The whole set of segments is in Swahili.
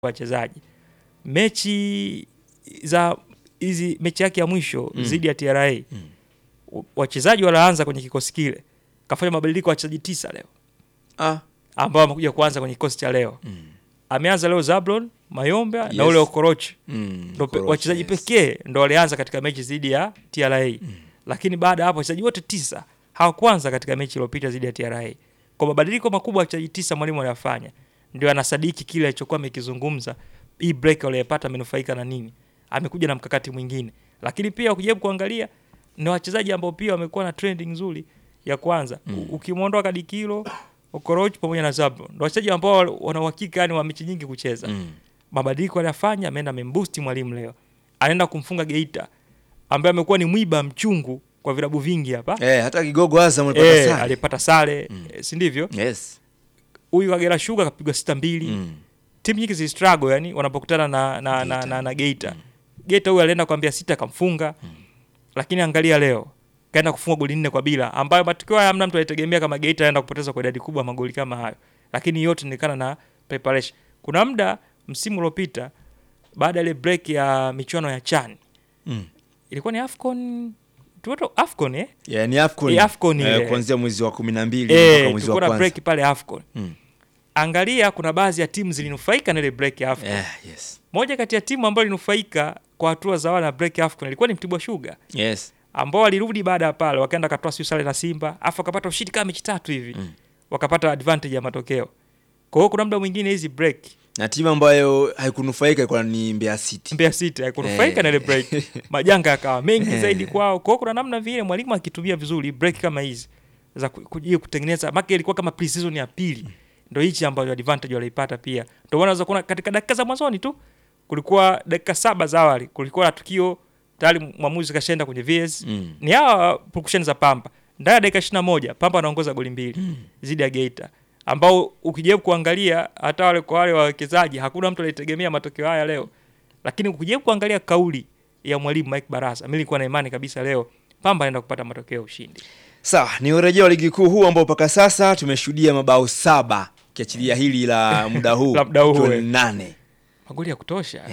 wachezaji mechi za hizi mechi yake ya mwisho Mm. dhidi ya TRA Mm. w- wachezaji walaanza kwenye kikosi kile kafanya mabadiliko ya wachezaji tisa leo Ah. ambao wamekuja kuanza kwenye kikosi cha leo Mm. ameanza leo Zablon Mayombe na Yes. ule Okorochi Mm. ndo pe- Okorocha, wachezaji yes. pekee ndo walianza katika mechi dhidi ya TRA lakini baada ya hapo wachezaji wote tisa hawakuanza katika mechi iliyopita dhidi ya TRA. Kwa mabadiliko makubwa ya wachezaji tisa mwalimu aliyafanya, ndio anasadiki kile alichokuwa amekizungumza. Hii break waliyopata amenufaika na nini? Amekuja na mkakati mwingine, lakini pia ukijaribu kuangalia ni wachezaji ambao pia wamekuwa na trending nzuri ya kwanza mm. ukimwondoa Kadikilo Okoroch pamoja na Zabro ndo wachezaji ambao wana uhakika yani wa mechi nyingi kucheza Mm. mabadiliko aliyafanya, ameenda amembusti mwalimu leo, anaenda kumfunga Geita ambaye amekuwa ni mwiba mchungu kwa vilabu vingi hapa Eh, hata kigogo Azam alipata eh, sare. alipata sare Mm. eh, si ndivyo? Yes. Huyu Kagera Sugar kapigwa sita mbili Mm. timu nyingi zi struggle yani wanapokutana na na, na, Geita. na, na Geita. Geita huyu alienda kuambia sita kamfunga. Lakini angalia leo kaenda kufunga goli nne kwa bila ambayo matokeo haya hamna mtu alitegemea kama Geita anaenda kupoteza kwa idadi kubwa ya magoli kama hayo. Lakini yote inaonekana na preparation. Kuna muda msimu uliopita baada ya ile break ya michuano ya CHAN Mm. ilikuwa ni AFCON tuoto AFCON eh? Yeah, ni AFCON. Eh, AFCON ile. Eh, kuanzia mwezi wa 12 mpaka Eh, mwezi wa tulikuwa na kwanza. break pale AFCON. Mm. Angalia kuna baadhi ya timu zilinufaika na ile break ya AFCON. Yeah, yes. Moja kati ya timu ambayo ilinufaika kwa hatua za awali na break AFCON ilikuwa ni Mtibwa Sugar Yes. ambao walirudi baada ya pale wakaenda wakatoa siu sare na Simba afu wakapata ushindi kama mechi tatu hivi Mm. wakapata advantage ya matokeo. Kwa hiyo kuna muda mwingine hizi break Na timu ambayo haikunufaika ilikuwa ni Mbeya City. Mbeya City haikunufaika Eh. na ile break, majanga yakawa mengi Eh. zaidi kwao. Kwa hiyo kuna namna vile mwalimu akitumia vizuri break kama hizi za ku- kuja kutengeneza, maki ilikuwa kama pre-season ya pili, ndio hichi ambayo advantage waliipata pia. Ndio maana unaweza kuona katika dakika za mwanzoni tu kulikuwa dakika saba za awali kulikuwa na tukio tayari mwamuzi kashaenda kwenye VS Mm. ni hawa purukushani za Pamba ndani ya dakika ishirini na moja Pamba anaongoza goli mbili zidi ya Geita ambao ukijaribu kuangalia hata wale kwa wale wawekezaji hakuna mtu alitegemea matokeo haya leo, lakini ukijaribu kuangalia kauli ya mwalimu Mike Barasa, mimi nilikuwa na imani kabisa leo Pamba anaenda kupata matokeo ya ushindi. Sawa, ni urejeo wa ligi kuu huu ambao mpaka sasa tumeshuhudia mabao saba ukiachilia hili la muda huu La muda huu, ikiwa ni eh. nane. Magoli ya kutosha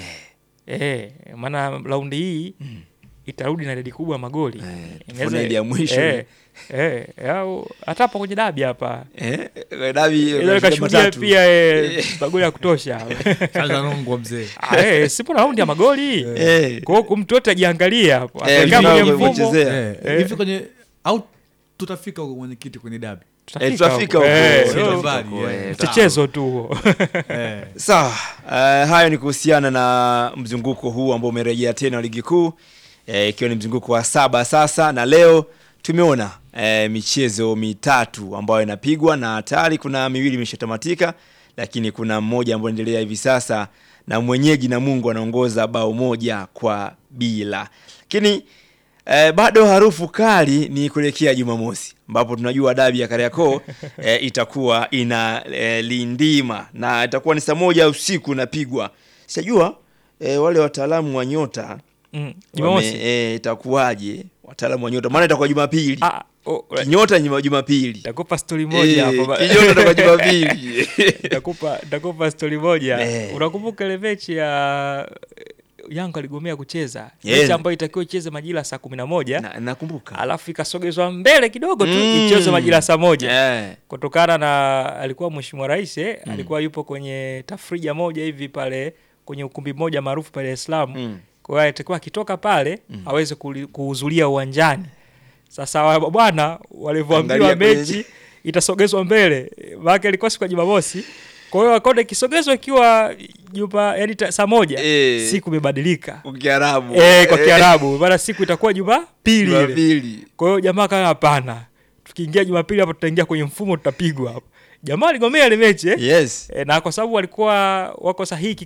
eh, maana raundi hii itarudi na idadi kubwa ya magoli Eh, Inaweza- tofauti na ile ya mwisho. eh, eh, au hata hapo kwenye dabi hapa Eh, dabi Inaweza unashuhudia ikashuhudia matatu. pia eh, magoli ya kutosha Kaza nongwa mzee. Ah, eh, sipo na raundi ya magoli Eh. kwa hiyo mtu yote ajiangalia hapo Eh, Akikaa tunao kwenye mfumo kuchezea. Eh, hivi kwenye au tutafika huko mwenyekiti kwenye dabi. Eh, tutafika huko. huko. Eh, Tutafika so, huko, mbali, eh, eh. mchechezo tu huo Eh. Sawa, uh, hayo ni kuhusiana na mzunguko huu ambao umerejea tena wa ligi kuu eh, ikiwa ni mzunguko wa saba sasa, na leo tumeona eh, michezo mitatu ambayo inapigwa na tayari kuna miwili imeshatamatika, lakini kuna mmoja ambao unaendelea hivi sasa na mwenyeji na Mungu anaongoza bao moja kwa bila, lakini Eh, bado harufu kali ni kuelekea Jumamosi ambapo tunajua dabi ya Kariakoo eh, itakuwa ina eh, lindima na itakuwa ni saa moja usiku napigwa. Sijajua eh, wale wataalamu wa nyota Mm, wame- Jumamosi eh, itakuwaje wataalamu wa nyota, maana itakuwa Jumapili Ah, oh, kinyota nyuma Jumapili takupa stori moja hapo ba- Eh, kinyota itakuwa Jumapili takupa takupa stori moja Eh. unakumbuka ile mechi ya Yanga aligomea kucheza Yeah. mechi ambayo itakiwa icheze majira saa kumi na moja Na- nakumbuka alafu ikasogezwa mbele kidogo tu Mm. icheze majira saa moja Eh, kutokana na alikuwa mheshimiwa rais eh, alikuwa yupo kwenye tafrija moja hivi pale kwenye ukumbi mmoja maarufu pale Dar es Salaam mm. kwa hiyo atakuwa akitoka pale aweze kuli- kuhudhuria uwanjani. Sasa wa- bwana walivyoambiwa Angalia kwenye- mechi itasogezwa mbele, maana ilikuwa siku ya Jumamosi. Kwa hiyo akaona ikisogezwa ikiwa juma yani ta- saa moja Eh. siku imebadilika Kwa Kiarabu eh, kwa Eh, Kiarabu, maana siku itakuwa Jumapili ile. Jumapili Kwa hiyo jamaa kama hapana, tukiingia Jumapili hapo tutaingia kwenye mfumo, tutapigwa hapo. Jamaa aligomea ile mechi eh? yes E, na kwa sababu walikuwa wako sahihi